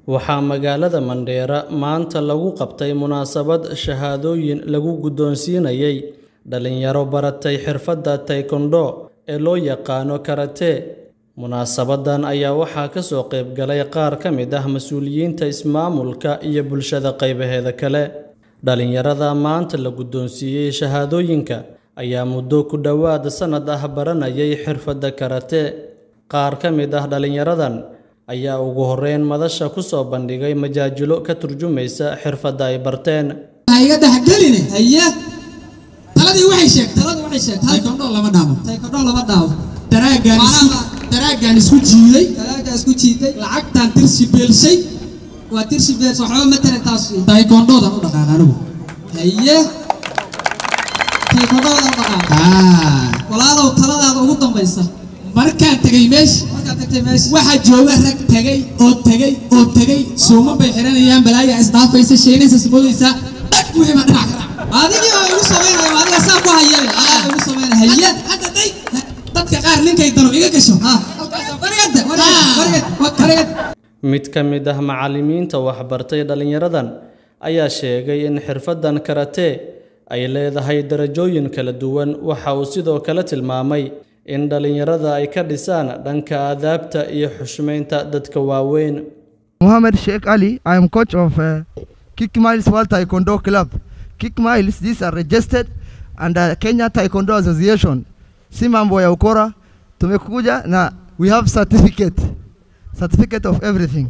Waxaa magaalada Mandheera maanta lagu qabtay munaasabad shahaadooyin lagu guddoonsiinayay dhalinyaro baratay xirfadda Taekwondo ee loo yaqaan Karate. Munaasabaddan ayaa waxaa ka soo qayb galay qaar ka mid ah mas'uuliyiinta ismaamulka iyo bulshada qaybaheeda kale. Dhalinyarada maanta la guddoonsiiyay shahaadooyinka ayaa muddo ku dhowaad sannad ah baranayay xirfadda Karate. Qaar ka mid ah dhalinyaradan ayaa ugu horreyn madasha ku soo bandhigay majaajilo ka turjumaysa xirfadda ay barteen. hayga dhexgeline haye taladii waxay sheegtay talada waxay sheegtay taekwondo lama dhaamo taekwondo lama dhaawo daraagaan isku Macnaha- daraagaan isku jiiday talaaga isku jiiday lacagtaan tirsi beelshay waa tirsi beers waxba matalan taas taekwondodan u dhaqaaq anigu haye taekwondoda u dhaqaaq Ah, walaalow taladaada ugu dambaysa markaan tegay meesha markaad tagtay meesha waxaa jooga rag tegay oo tegay oo tegay suuman bay xiranayaan balaaya isdhaafaysa sheegnaysa ismoodaysaa dhag wixii baa dhinac ka raac adigii oo igu samaynayo adiga saa ku hayay adaa igu samaynaya haye Hadda- hadda day dadka qaar ninkay dano iga gasho ah wargada wargeed wargeed Mid ka mid ah macallimiinta waxbartay dhalinyaradan ayaa sheegay in xirfaddan Karate ay leedahay darajooyin kala duwan. Waxa uu sidoo kale tilmaamay in dhalinyarada ay ka dhisaan dhanka aadaabta iyo xushmaynta dadka waaweyn. Mohammed Sheikh Ali. I am coach of uh, Kick Miles World Taekwondo Club. Kick Miles, these are registered under Kenya Taekwondo Association. Si mambo ya ukora. Tumekuja na we have certificate. Certificate of everything.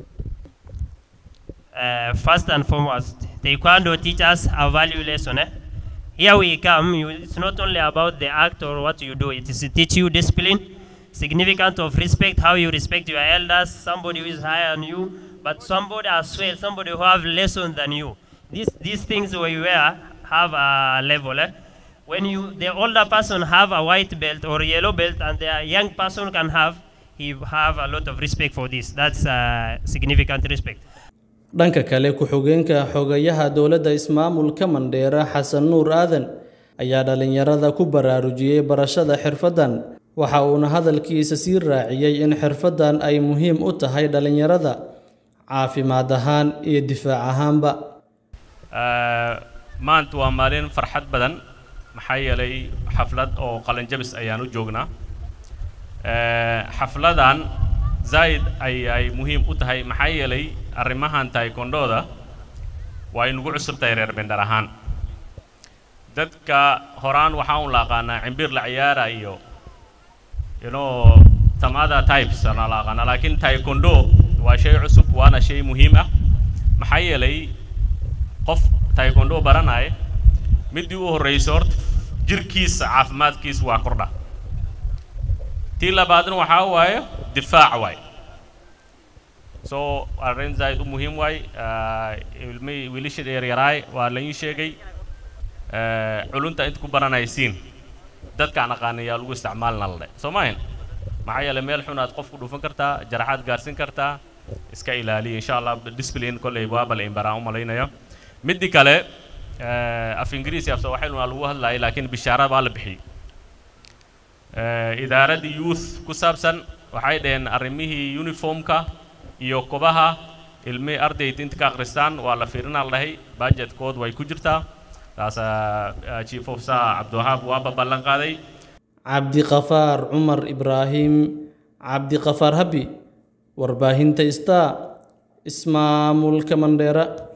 uh, first and foremost, Taekwondo teaches a value lesson. Eh? Here we come, you, it's not only about the act or what you do, it is to teach you discipline, significant of respect, how you respect your elders, somebody who is higher than you, but somebody as well, somebody who have lesson than you. These, these things we wear have a level. Eh? When you, the older person have a white belt or yellow belt and the young person can have, he have a lot of respect for this. That's uh, significant respect. Dhanka kale, ku-xigeenka xogayaha dowladda ismaamulka Mandheera Xasan Nuur Aadan ayaa dhalinyarada ku baraarujiyay barashada xirfaddan. Waxa uuna hadalkiisa sii raaciyay in xirfaddan ay muhiim u tahay dhalinyarada caafimaad ahaan iyo difaac ahaanba. Ah, maanta waa maalin farxad badan maxaa yeelay xaflad oo qalinjabis ayaan u joognaa Eh, xafladan zaid ayay muhiim u tahay maxaa yeelay arrimahan taekwondoda waa inugu cusub tahay reer bendhar ahaan dadka horaan waxaa un la aqaanaa cimbir la ciyaara iyo you know some other types ana la aqaanaa laakiin taekwondo waa shay cusub waana shay muhiim ah maxaa yeelay qof taekwondo baranaya midii u horreysa horta jirkiisa caafimaadkiisa waa kordha tii labaadna waxaa waaye difaac waay so arrin zaid u muhiim waay ah, ilmihii wiilasha yaryaraay waa la ii sheegay eh, culunta inta ku baranaysiin dadkaan aqaana yaa lagu isticmaalna la dhe soo maahin maxaa yeelay meel xun aad qof ku dhufan kartaa jaraxaad gaarsin kartaa iska ilaaliya insha allah discipline kolley waaba la imbaraan u malaynaya midii kale eh, af ingiriisi afsa waxaynuna lagu hadlayay laakiin bishaara baa la bixiyey Eh, idaaradii youth ku saabsan waxay dhaheen arrimihii uniformka iyo kobaha ilmihii ardayda inta ka akhristaan waa la fiirinaa la dhahay budgetkood way ku jirtaa taasa eh, chief of saa cabdiwahaab waaba ballan qaaday Cabdiqafaar Cumar Ibraahim Cabdiqafaar Habi Warbaahinta Star Ismaamulka Mandheera